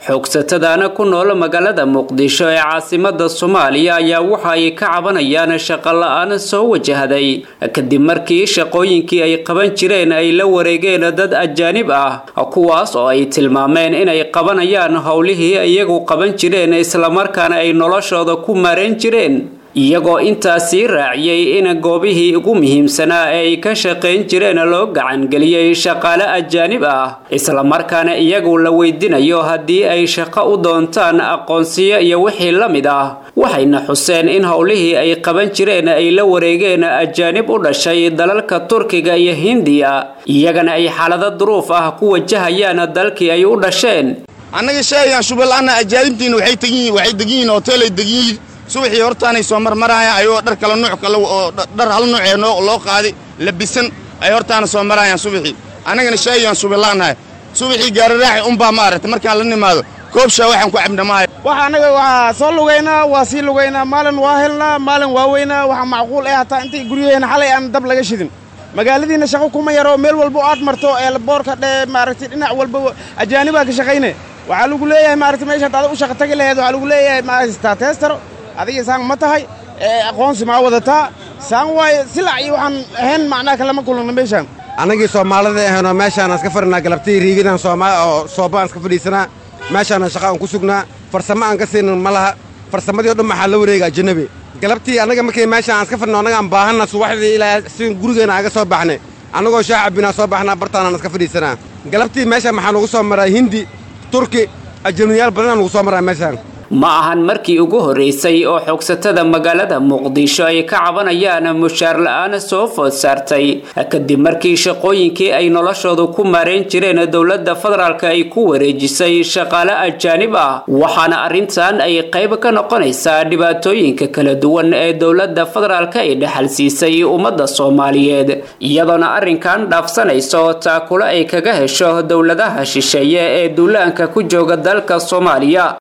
xoogsatadana ku nool magaalada muqdisho ee caasimada soomaaliya ayaa waxa ay ka cabanayaan shaqo la-aan soo wajahday kadib markii shaqooyinkii ay qaban jireen ay la wareegeen dad ajaanib ah kuwaas oo ay tilmaameen inay qabanayaan howlihii iyagu qaban jireen islamarkaana ay noloshooda ku maarayn jireen iyagoo intaasii raaciyey in goobihii ugu muhiimsanaa ee ay ka shaqayn jireen loo gacangeliyey shaqaale ajaanib ah islamarkaana iyagu la weydinayo haddii ay shaqo u doontaan aqoonsiyo iyo wixii la mid ah waxayna xuseen in howlihii ay qaban jireen ay la wareegeen ajaanib u dhashay dalalka turkiga iyo hindiya iyagana ay xaalado duruuf ah ku wajahayaan dalkii ay u dhasheen annaga sheegaan shubalaana ajaanibtiina waxay tegiyiin waxay degiyiin hoteelay degiyiin subaxii hortaanay soo marmarayaan ayagoo dhar kala nuuc kale oo dhar hal nuucee loo qaaday labisan ay hortaana soo marayaan subaxii annagana sheegayaan shubalaanahay subaxii gaararaaxi unbaa ma aragtay markaan la nimaado koobshaa waxaan ku cabna maayo waxa annaga waa soo lugaynaa waa sii lugaynaa maalin waa helnaa maalin waa weynaa waxaa macquul ah hataa intay guryaheena xalay aan dab laga shidin magaaladiina shaqo kuma yaro meel walba aad marto ee boorka dhe maaragtay dhinac walba ajaanibaa ka shaqayne waxaa lagu leeyahay maaragtay meesha hadaad u shaqo tagi laheed waxaa lagu leeyahay maaragtay teestaro adiga saan ma tahay aqoonsi maa wadataa saan waaye silac iyo waxaan ahayn macnaha kalama kulana meeshaan annagii soomaalida ahaynoo meeshaan iska fadhinaa galabtii riigidaan oo sooba aan iska fadhiisanaa meeshaana shaqa aan ku sugnaa farsamo aan ka siinin ma laha farsamadii o dhan maxaa la wareega ajanabi galabtii annaga markii meeshaan aan iska fadhino annaga aan baahanna subaxdii ilaa si gurigeena aga soo baxnay annagoo shaah cabbinaa soo baxnaa bartaanaan iska fadhiisanaa galabtii meeshaan maxaa nugu soo maraa hindi turki ajanabiyaal badanaa nugu soo maraa meeshaan ma ahan markii ugu horreysay oo xoogsatada magaalada muqdisho ay ka cabanayaan mushaar la-aan soo food saartay kadib markii shaqooyinkii ay noloshooda ku maarayn jireen dowladda federaalk ay ku wareejisay shaqaale ajaanib ah waxaana arrintan ay qayb ka noqonaysaa dhibaatooyinka kala duwan ee dowladda federaalk ay dhexal siisay ummadda soomaaliyeed iyadoona arrinkan dhaafsanayso taakulo ay kaga hesho dowladaha shisheeye ee duulaanka ku jooga dalka soomaaliya